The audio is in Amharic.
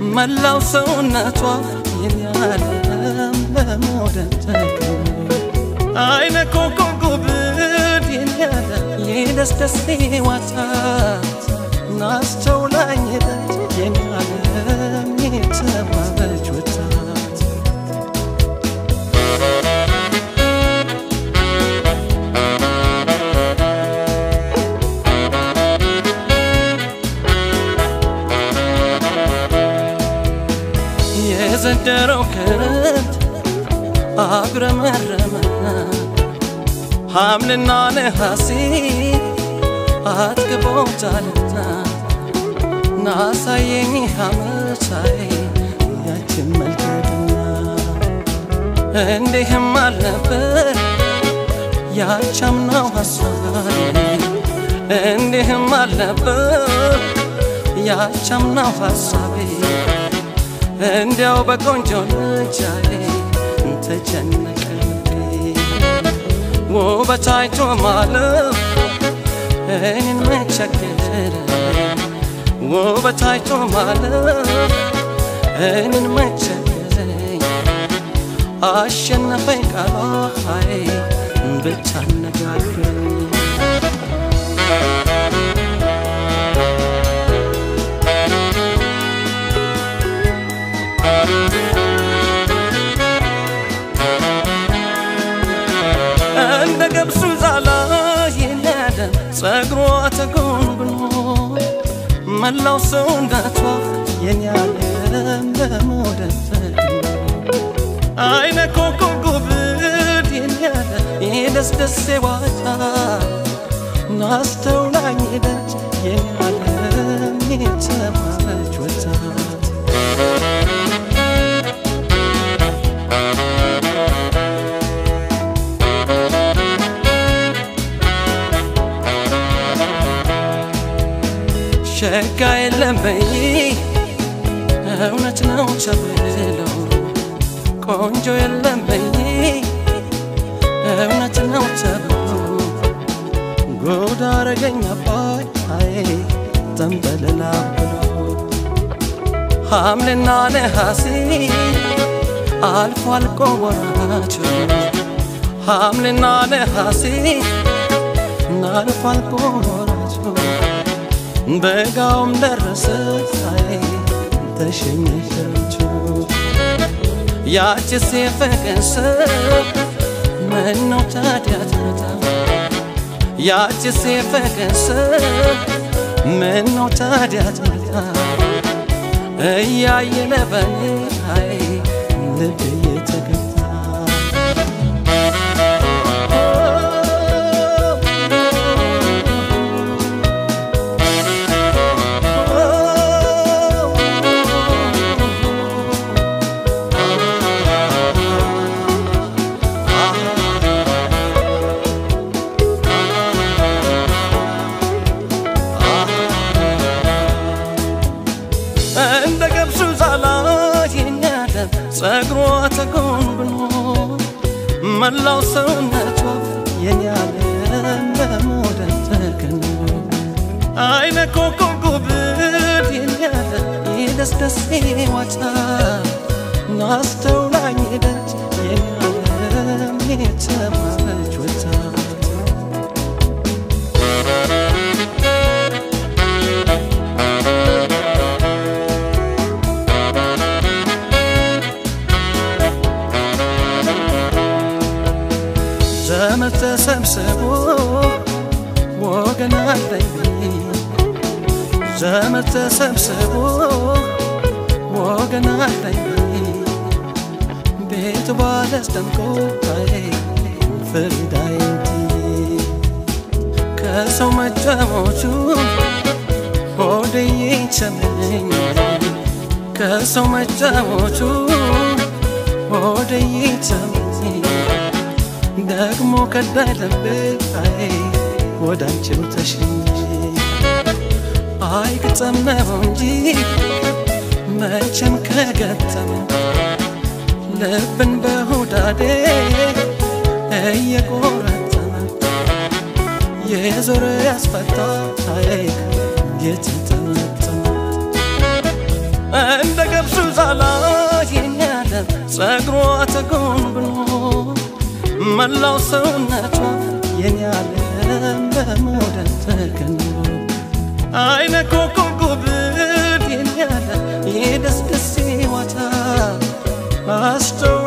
መላው ሰውነቷ የሚያለም በመውደድ ተከቦ አይነ ኮከብ ጉብድ የሚያለ የደስደስ ዋታት ናስተውላኝ ሄደች የሚያለም የተባበች ወጣት የዘንደረው ክረምት አጉረመረመና ሐምልና ነሐሴ አጥግበውታልና ናሳየኝ ሐመሳይ ያችን መልከድና እንዲህም አልነበር ያቻምናው ሐሳቤ እንዲህም አልነበር ያቻምናው ሐሳቤ እንዲያው በቆንጆ ልጃዬ ተጨነቀ ውበት አይቶ ማለፍ እኔን መቸገረ ውበት አይቶ ማለፍ እኔን መቸገረኝ አሸነፈኝ ቃሏ ሀይ ብቻ አነጋግረኝ እንደ ገብሱ ዛላ የነደም ጸጉሯ ተጎንጉኖ መላው ሰውነቷ የኔ ዓለም በመውደድ ተግኖ አይነ ኮከብ ጉብድ የሚያለ የደስደስ ዋታ ናስተውላኝ ሄደች የኔ ዓለም የተባለች ወጣት ሸጋ የለም በይ እውነት ነው ተብለው ቆንጆ የለም በይ እውነት ነው ተብሎ ጎዳ አረገኝ አባይ አይ ተንበለላ ብሎ ሐምልና ነሐሴ አልፎ አልቆ ወራቸው ሐምልና ነሐሴ አልፎ አልቆ ወራቸው በጋውም ደረሰ አይ ተሸኘች ያችስ የፍቅር ሰብ ምነው ታዲያ ትመጣ ያችስ የፍቅር ሰብ ምነው ታዲያ ትመጣ እያየለ በኔ አይ ልብ እየተገታ እንደ ገብሱ ዛላ የኛለም ጸጉሯ ተጎንጉኖ መላው ሰውነቷ የኛለም በመውደድ ተከኖ አይነ ኮከብ ጉብል የኛለ የደስደስ ዋታ ናስተውላኝ ሄደች የኛለም የተባለች ወጣት ዘመድ ተሰብስቦ ወገን አለኝ ዘመድ ተሰብስቦ ወገን አለኝ ቤቱ ባለስ ደምቆ ፍሪዳይቲ ከሰው መጫወቹ ሆድዬ ቸመኝ ከሰው መጫወቹ ሆድዬ ቸመኝ ደግሞ ከዳይ ልቤ አይ ወደ አንቺው ተሸኘ አይ ግጠም ነው እንጂ መቼም ከገጠመ ልብን በሁዳዴ እየቆረጠመ የዞረ ያስፈታ አይ የተጠመጠመ እንደ ገብሱ ዛላ የኔ ዓለም ጸጉሯ ተጎንብኖ መላው ሰውነቷ የኔ ዓለም በመውደድ ተከኖ አይነ ኮከብ ጉብል የኔ ዓለም የደስደሴ ዋታ አስተው